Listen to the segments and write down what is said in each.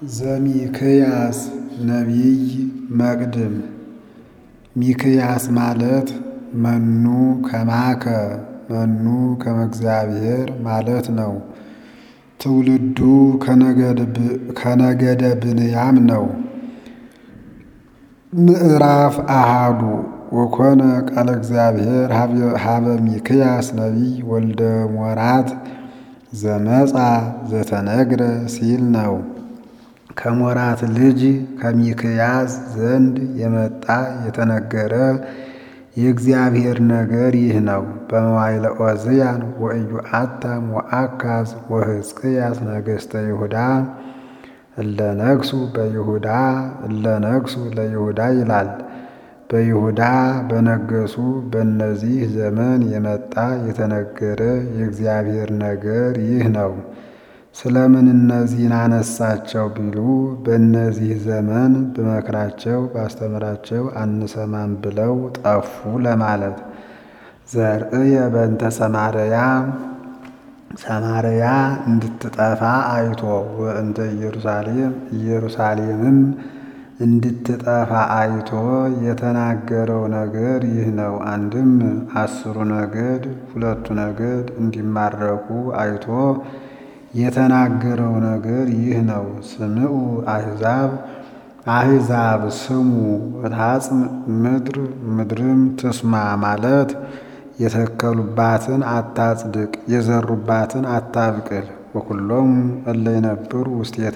ዘሚክያስ ነቢይ መቅድም ሚክያስ ማለት መኑ ከማከ መኑ ከመ እግዚአብሔር ማለት ነው። ትውልዱ ከነገደ ብንያም ነው። ምዕራፍ አሃዱ ወኮነ ቃለ እግዚአብሔር ሀበ ሚክያስ ነቢይ ወልደ ሞራት ዘመጻ ዘተነግረ ሲል ነው። ከሞራት ልጅ ከሚክያስ ዘንድ የመጣ የተነገረ የእግዚአብሔር ነገር ይህ ነው። በመዋዕለ ዖዝያን ወኢዮአታም ወአካዝ ወሕዝቅያስ ነገሥተ ይሁዳ እለ ነግሡ በይሁዳ እለ ነግሡ ለይሁዳ ይላል። በይሁዳ በነገሱ በእነዚህ ዘመን የመጣ የተነገረ የእግዚአብሔር ነገር ይህ ነው። ስለምን እነዚህን አነሳቸው ቢሉ በእነዚህ ዘመን ብመክራቸው ባስተምራቸው አንሰማም ብለው ጠፉ ለማለት። ዘርእየ በእንተ ሰማርያ ሰማርያ እንድትጠፋ አይቶ ወእንተ ኢየሩሳሌም ኢየሩሳሌምም እንድትጠፋ አይቶ የተናገረው ነገር ይህ ነው። አንድም አስሩ ነገድ ሁለቱ ነገድ እንዲማረኩ አይቶ የተናገረው ነገር ይህ ነው። ስምዑ አሕዛብ አሕዛብ ስሙ ወታጽም ምድር ምድርም ትስማ ማለት የተከሉባትን አታጽድቅ፣ የዘሩባትን አታብቅል። ወኩሎም እለ ይነብሩ ውስቴታ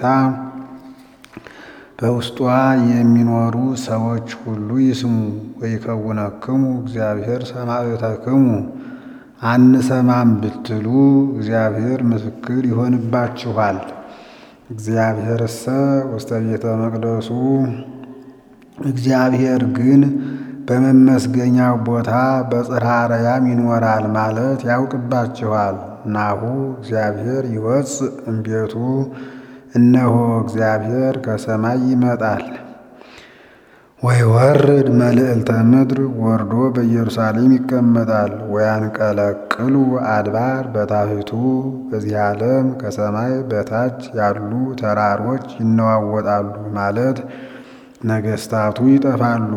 በውስጧ የሚኖሩ ሰዎች ሁሉ ይስሙ። ወይከውነክሙ እግዚአብሔር ሰማዕተክሙ አንሰማም ብትሉ እግዚአብሔር ምስክር ይሆንባችኋል። እግዚአብሔርሰ ውስተ ቤተ መቅደሱ እግዚአብሔር ግን በመመስገኛው ቦታ በጽርሐ አርያም ይኖራል ማለት ያውቅባችኋል። ናሁ እግዚአብሔር ይወፅእ እምቤቱ እነሆ እግዚአብሔር ከሰማይ ይመጣል። ወይወርድ መልዕልተ ምድር ወርዶ በኢየሩሳሌም ይቀመጣል። ወያንቀለቅሉ አድባር በታሕቱ በዚህ ዓለም ከሰማይ በታች ያሉ ተራሮች ይነዋወጣሉ ማለት ነገሥታቱ ይጠፋሉ።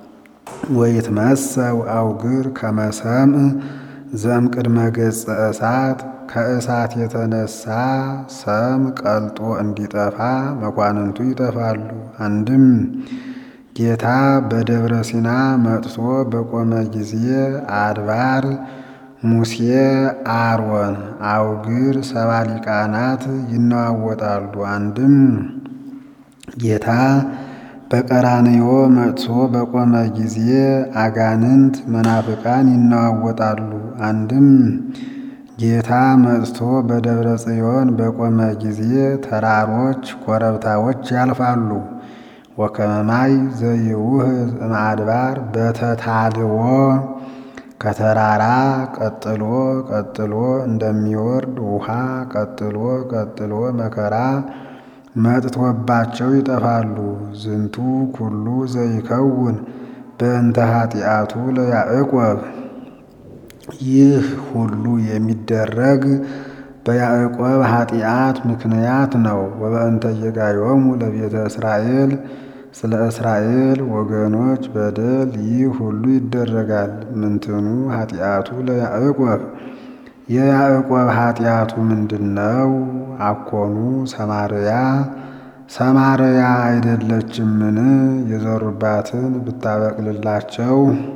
ወይትመሰው አውግር ከመሰምዕ ዘእምቅድመ ገጸ እሳት ከእሳት የተነሳ ሰም ቀልጦ እንዲጠፋ መኳንንቱ ይጠፋሉ። አንድም ጌታ በደብረ ሲና መጥቶ በቆመ ጊዜ አድባር ሙሴ፣ አሮን፣ አውግር ሰባ ሊቃናት ይነዋወጣሉ። አንድም ጌታ በቀራንዮ መጥቶ በቆመ ጊዜ አጋንንት መናፍቃን ይነዋወጣሉ። አንድም ጌታ መጥቶ በደብረ ጽዮን በቆመ ጊዜ ተራሮች ኮረብታዎች ያልፋሉ። ወከመማይ ዘይውህዝ እምአድባር በተታልዎ ከተራራ ቀጥሎ ቀጥሎ እንደሚወርድ ውሃ ቀጥሎ ቀጥሎ መከራ መጥቶባቸው ይጠፋሉ። ዝንቱ ኩሉ ዘይከውን በእንተ ኃጢአቱ ለያዕቆብ ይህ ሁሉ የሚደረግ በያዕቆብ ኃጢአት ምክንያት ነው። ወበእንተ የጋዮሙ ለቤተ እስራኤል ስለ እስራኤል ወገኖች በደል ይህ ሁሉ ይደረጋል። ምንትኑ ኃጢአቱ ለያዕቆብ የያዕቆብ ኃጢአቱ ምንድን ነው? አኮኑ ሰማርያ ሰማርያ አይደለችምን? የዘሩባትን ብታበቅልላቸው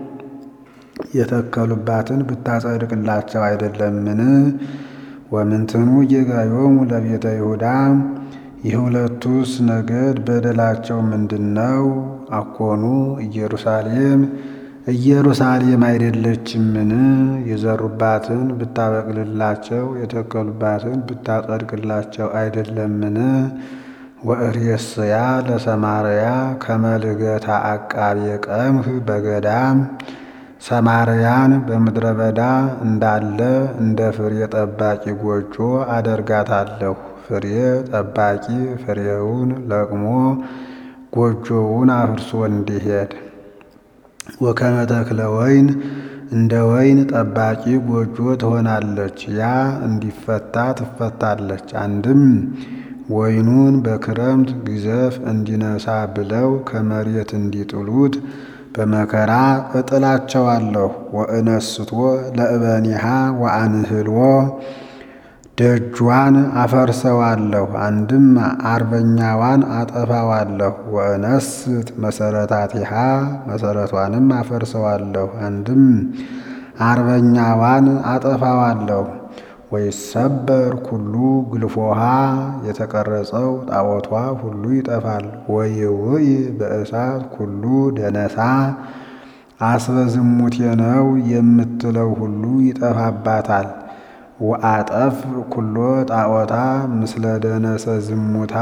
የተከሉባትን ብታጸድቅላቸው አይደለምን? ወምንትኑ ጌጋዮሙ ለቤተ ይሁዳ የሁለቱስ ነገድ በደላቸው ምንድን ነው? አኮኑ ኢየሩሳሌም ኢየሩሳሌም አይደለችምን? የዘሩባትን ብታበቅልላቸው የተከሉባትን ብታጸድቅላቸው አይደለምን? ወእሬስያ ለሰማርያ ከመልገታ አቃቤ ቀምህ በገዳም ሰማርያን በምድረ በዳ እንዳለ እንደ ፍሬ ጠባቂ ጎጆ አደርጋታለሁ። ፍሬ ጠባቂ ፍሬውን ለቅሞ ጎጆውን አፍርሶ እንዲሄድ ወከመ ተክለ ወይን እንደ ወይን ጠባቂ ጎጆ ትሆናለች። ያ እንዲፈታ ትፈታለች። አንድም ወይኑን በክረምት ግዘፍ እንዲነሳ ብለው ከመሬት እንዲጥሉት በመከራ እጥላቸዋለሁ። ወእነስቶ ለእበኒሃ ወአንህልዎ ደጇን አፈርሰዋለሁ። አንድም አርበኛዋን አጠፋዋለሁ። ወእነስት መሰረታቲሃ መሰረቷንም አፈርሰዋለሁ። አንድም አርበኛዋን አጠፋዋለሁ። ወይሰበር ኩሉ ግልፎሃ የተቀረጸው ጣዖቷ ሁሉ ይጠፋል። ወይውኢ በእሳት ኩሉ ደነሳ አስበ ዝሙቴ ነው የምትለው ሁሉ ይጠፋባታል። ወአጠፍ ኩሎ ጣዖታ ምስለ ደነሰ ዝሙታ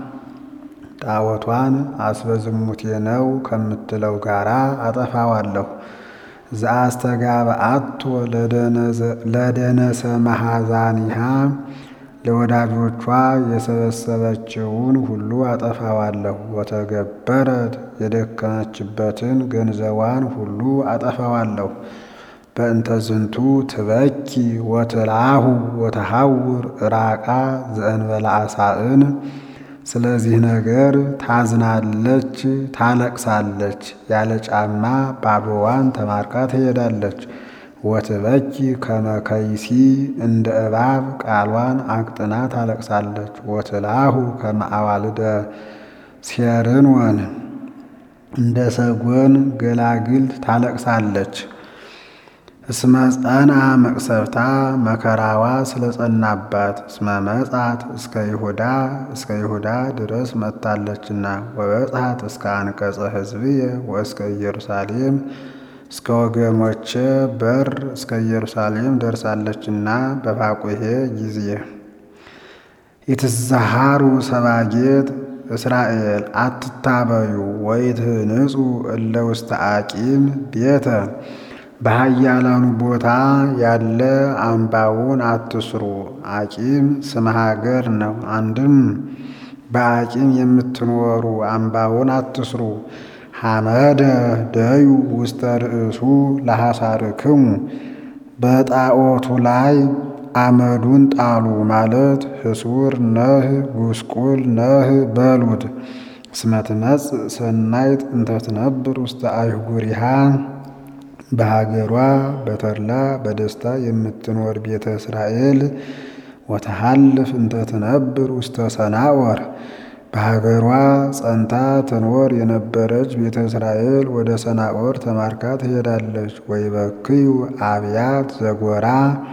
ጣዖቷን አስበ ዝሙቴ ነው ከምትለው ጋራ አጠፋዋለሁ። ዘአስተጋብአቶ ለደነሰ መሐዛኒሃ ለወዳጆቿ የሰበሰበችውን ሁሉ አጠፋዋለሁ። ወተገበረት የደከመችበትን ገንዘቧን ሁሉ አጠፋዋለሁ። በእንተ ዝንቱ ትበኪ ወትልአሁ ወተሐውር ራቃ ዘእንበለ አሳእን ስለዚህ ነገር ታዝናለች፣ ታለቅሳለች። ያለ ጫማ ባዶዋን ተማርካ ትሄዳለች። ወትበኪ ከመከይሲ እንደ እባብ ቃሏን አቅጥና ታለቅሳለች። ወትልአሁ ከመ አዋልደ ሴርንወን እንደ ሰጎን ገላግልት ታለቅሳለች። እስመ ጸንዐ መቅሰፍታ መከራዋ ስለጸናባት እስመ መጻት እስከ ይሁዳ እስከ ይሁዳ ድረስ መጥታለችና ወበጽሐት እስከ አንቀጸ ሕዝብየ ወእስከ ኢየሩሳሌም እስከ ወገኖቼ በር እስከ ኢየሩሳሌም ደርሳለችና በፋቁሔ ጊዜ ይትዛሃሩ ሰባጌጥ እስራኤል አትታበዩ ወይትህንጹ እለ ውስተ አቂም ቤተ በኃያላኑ ቦታ ያለ አምባውን አትስሩ። አቂም ስመ ሀገር ነው። አንድም በአቂም የምትኖሩ አምባውን አትስሩ። ሐመደ ደዩ ውስተ ርእሱ ለሐሳርክሙ በጣዖቱ ላይ አመዱን ጣሉ ማለት ህሱር ነህ ጉስቁል ነህ በሉት። እስመ ትመጽእ ሰናይት እንተ ትነብር ውስተ አይጉሪሃ በሀገሯ በተድላ በደስታ የምትኖር ቤተ እስራኤል ወተሃልፍ እንተ ትነብር ውስተ ሰናወር በሀገሯ ጸንታ ትኖር የነበረች ቤተ እስራኤል ወደ ሰናኦር ተማርካ ትሄዳለች። ወይበክዩ አብያት ዘጎራ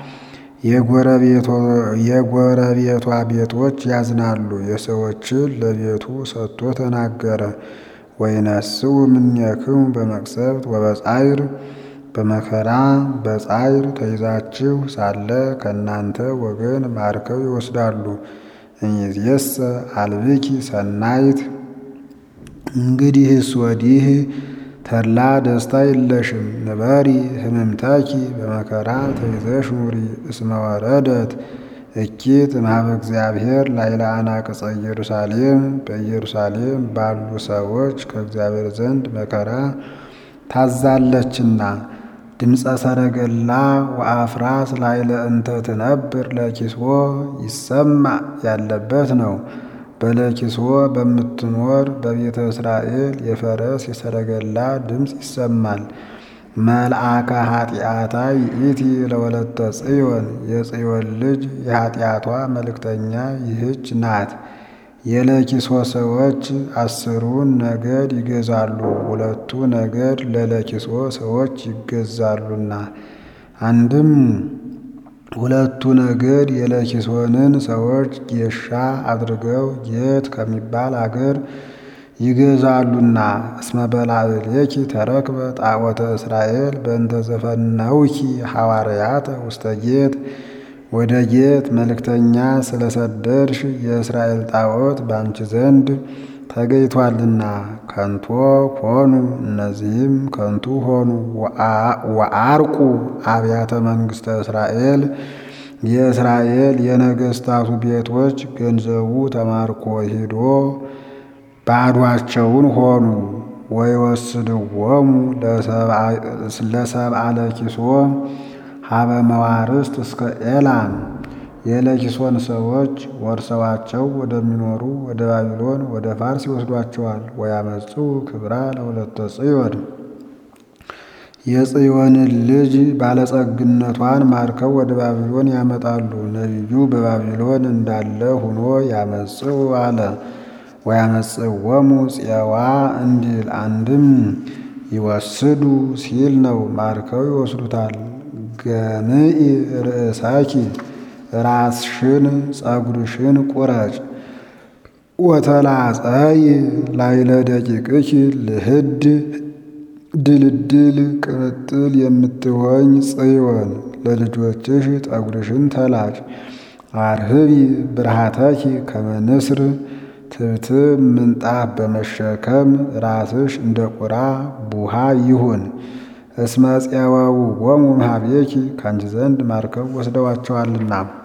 የጎረቤቷ ቤቶች ያዝናሉ። የሰዎችን ለቤቱ ሰጥቶ ተናገረ። ወይነስኡ እምኔክሙ በመቅሰፍት ወበጻይር በመከራ በጻይር ተይዛችሁ ሳለ ከእናንተ ወገን ማርከው ይወስዳሉ። እምይእዜሰ አልብኪ ሰናይት እንግዲህስ ወዲህ ተድላ ደስታ የለሽም። ንበሪ ህምምታኪ በመከራ ተይዘሽ ኑሪ። እስመ ወረደት እኪት እምኀበ እግዚአብሔር ላዕለ አናቅጸ ኢየሩሳሌም በኢየሩሳሌም ባሉ ሰዎች ከእግዚአብሔር ዘንድ መከራ ታዛለችና። ድምፀ ሰረገላ ወአፍራስ ላዕለ እንተ ትነብር ለኪስዎ ይሰማዕ ያለበት ነው። በለኪስዎ በምትኖር በቤተ እስራኤል የፈረስ የሰረገላ ድምፅ ይሰማል። መልአከ ኃጢአታ ይእቲ ለወለተ ጽዮን የጽዮን ልጅ የኃጢአቷ መልእክተኛ ይህች ናት። የለኪሶ ሰዎች አስሩን ነገድ ይገዛሉ፣ ሁለቱ ነገድ ለለኪሶ ሰዎች ይገዛሉና። አንድም ሁለቱ ነገድ የለኪሶንን ሰዎች ጌሻ አድርገው ጌት ከሚባል አገር ይገዛሉና። እስመ በላዕሌኪ ተረክበ ጣዖተ እስራኤል በእንተ ዘፈነውኪ ሐዋርያተ ውስተ ጌት ወደ ጌት መልእክተኛ ስለሰደድሽ የእስራኤል ጣዖት ባንቺ ዘንድ ተገኝቷልና ከንቶ ሆኑ። እነዚህም ከንቱ ሆኑ። ወአርቁ አብያተ መንግሥተ እስራኤል የእስራኤል የነገሥታቱ ቤቶች ገንዘቡ ተማርኮ ሂዶ ባዷቸውን ሆኑ። ወይወስድዎሙ ለሰብአ ለኪሶ ሀበ መዋርስት እስከ ኤላም የለኪሶን ሰዎች ወርሰዋቸው ወደሚኖሩ ወደ ባቢሎን ወደ ፋርስ ይወስዷቸዋል። ወያመጹ ክብራ ለሁለተ ጽዮን የጽዮንን ልጅ ባለጸግነቷን ማርከው ወደ ባቢሎን ያመጣሉ። ነቢዩ በባቢሎን እንዳለ ሆኖ ያመጽኡ አለ። ወያመጽእዎሙ ጽየዋ እንዲል አንድም ይወስዱ ሲል ነው። ማርከው ይወስዱታል። ገምኢ ርእሳኪ ራስሽን ጸጉርሽን ቁረጭ ወተላጸይ ላይለ ደቂቅኪ ልህድ ድልድል ቅምጥል የምትሆኝ ጽዮን ለልጆችሽ ጠጉርሽን ተላጭ። አርህቢ ብርሃተኪ ከመንስር ትብትብ ምንጣፍ በመሸከም ራስሽ እንደ ቁራ ቡሃ ይሁን። እስመ ፄወውዎሙ እምኀቤኪ ካንቺ ዘንድ ማርከው ወስደዋቸዋልና።